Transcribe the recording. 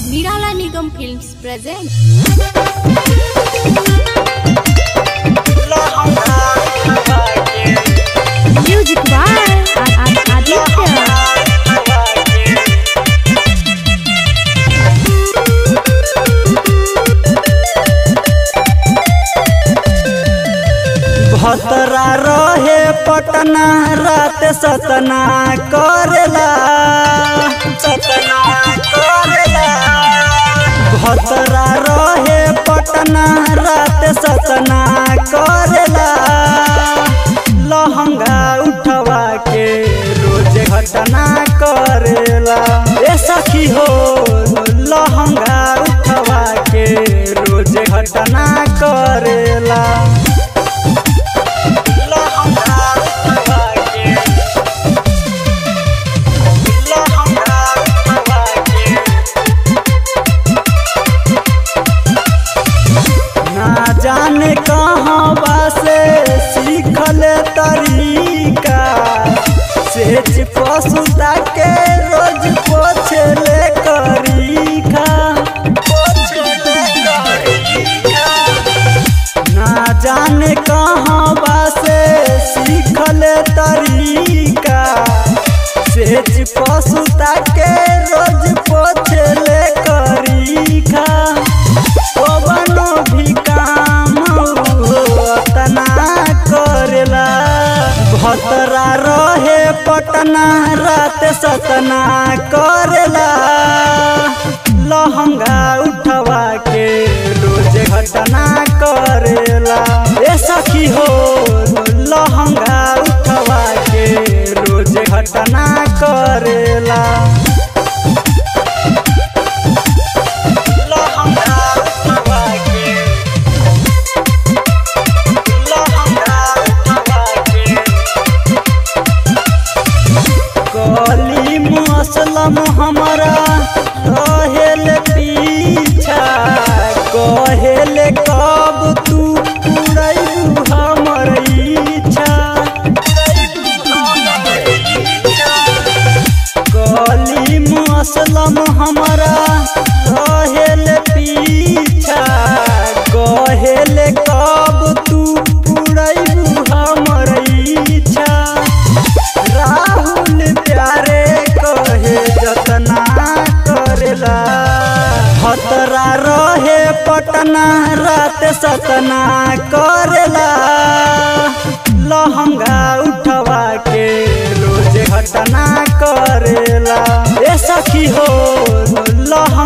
Nirala Nigam Films present Music by Aditya भतरा रहे पटना रात सतना करेला सतना करेला भतरा रहे पटना रात सतना करेला लहंगा उठवा के रोज घटना करेला ए सखी हो लहंगा उठवा के रोज घटना करेला ना जाने कहाँ से सीखल तरीका सेच पसुता के रोज पोछले करीखा ना जाने कहाँ से सीखल तरीका सेच पसुता के रोज पोछले करीखा कवनो भी काम तना करेला भतरा रहे पटना रात सतना करेला लहंगा उठवा के रोज घटना करेला ए सखी हो लहंगा उठवा के रोज घटना करेला कली मसलम हमारा कहेल पीछा कहेल कब तू पुरैबू हमर इच्छा कली मसलम हमारा कहेल पीछा कहेल कब तू पुरैबू हमर इच्छा राहुल प्यारे कहे जतना करेला खतरा रहे पटना रात सतना करेला लहंगा उठवा के रोज घटना करेला ए सखी हो लह